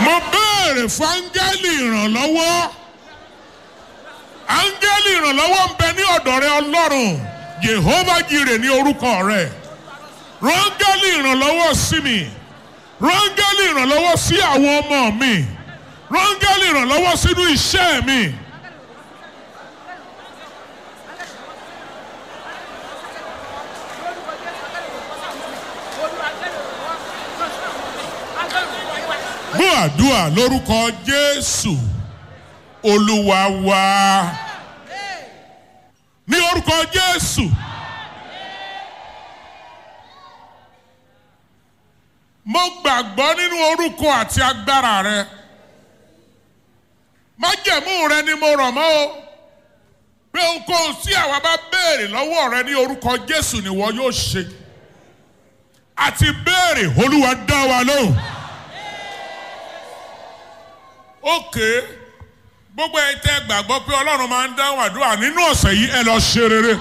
mo béèrè fún áńgẹ́lì ìrànlọ́wọ́ áńgẹ́lì ìrànlọ́wọ́ ń bẹ ní ọ̀dọ̀ rẹ ọlọ́run Jehovah Jireh ní orúkọ rẹ rángẹ́lì ìrànlọ́wọ́ sí mi rángẹ́lì ìrànlọ́wọ́ sí àwọn ọmọ mi rángẹ́lì ìrànlọ́wọ́ sínú iṣẹ́ mi. gbọ́ àdúrà lórúkọ Jésù Olúwa wa ní orúkọ Jésù. mo gbàgbọ́ nínú orúkọ àti agbára rẹ májẹ̀mú rẹ ni mo rọ̀ mọ́ o pé ohunkóhun tí àwa bá béèrè lọ́wọ́ rẹ ní orúkọ Jésù ni wọ́n yóò ṣe àti béèrè Olúwa dá wa lóhùn. òkè gbogbo ẹ̀ tẹ́ gbàgbọ́ pé Ọlọ́run máa ń dáhùn àdúrà nínú ọ̀sẹ̀ yìí ẹ lọ ṣe rere.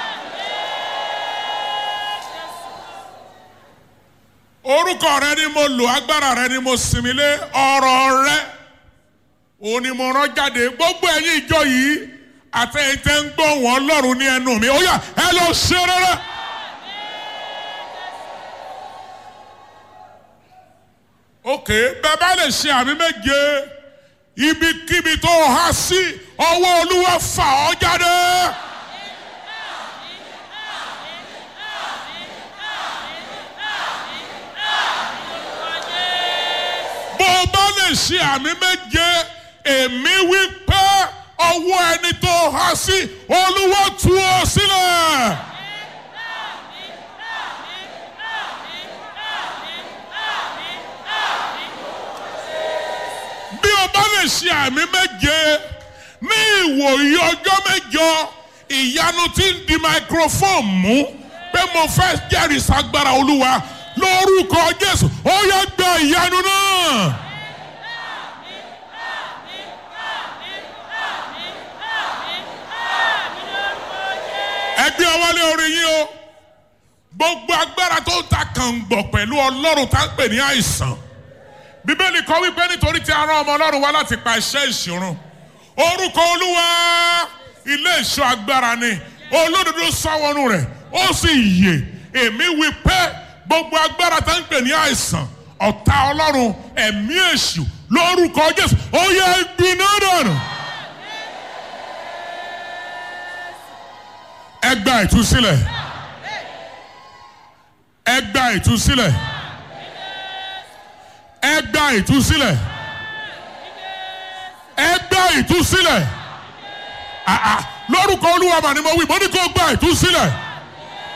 orúkọ rẹ ni mo lò agbára rẹ ni mo sinmi lé ọ̀rọ̀ rẹ òun ni mo rán jáde gbogbo ẹ̀yin ìjọ yìí àtẹ̀yìntẹ́ ń gbọ́ wọn Ọlọ́run ní ẹnu mi ó yá ẹ lọ ṣe rere. òkè bẹ́ẹ̀ bá lè ṣe àmì méje ibikíbi tó há sí ọwọ́ Olúwa fà ọ́ jáde. bó o bá lè ṣe àmì méje èmi wí pé ọwọ́ ẹni tó há sí Olúwa tú ọ sílẹ̀. bí o bá lè ṣe àmì méje ní ìwòye ọjọ́ mẹ́jọ ìyanu tí ń di microphone mú pé mo fẹ́ jẹ́rìí sagbára Olúwa lórúkọ Jésù ó yẹ gba ìyanu náà. ẹgbẹ́ ọwọ́lé orí yín o gbogbo agbára tó ń ta kàngbọ̀ pẹ̀lú Ọlọ́run tá ń pè ní àìsàn bíbélì kọ wípé nítorí tí a rán ọmọ Ọlọ́run wá láti pa iṣẹ́ ìṣirun orúkọ Olúwa ilé ìṣọ́ agbára ni olódodo sáwọnú rẹ̀ ó sì yè èmi wí pé gbogbo agbára tá ń pè ní àìsàn ọ̀tá Ọlọ́run ẹ̀mí èṣù lórúkọ Jésù ó yẹ gbiná dànù. ẹ gba ìtúsílẹ̀ ẹ gba ìtúsílẹ̀ ẹ gba ìtúsílẹ̀ ẹ gba ìtúsílẹ̀ àà lórúkọ Olúwa mà ni mo wí mo ní kó gba ìtúsílẹ̀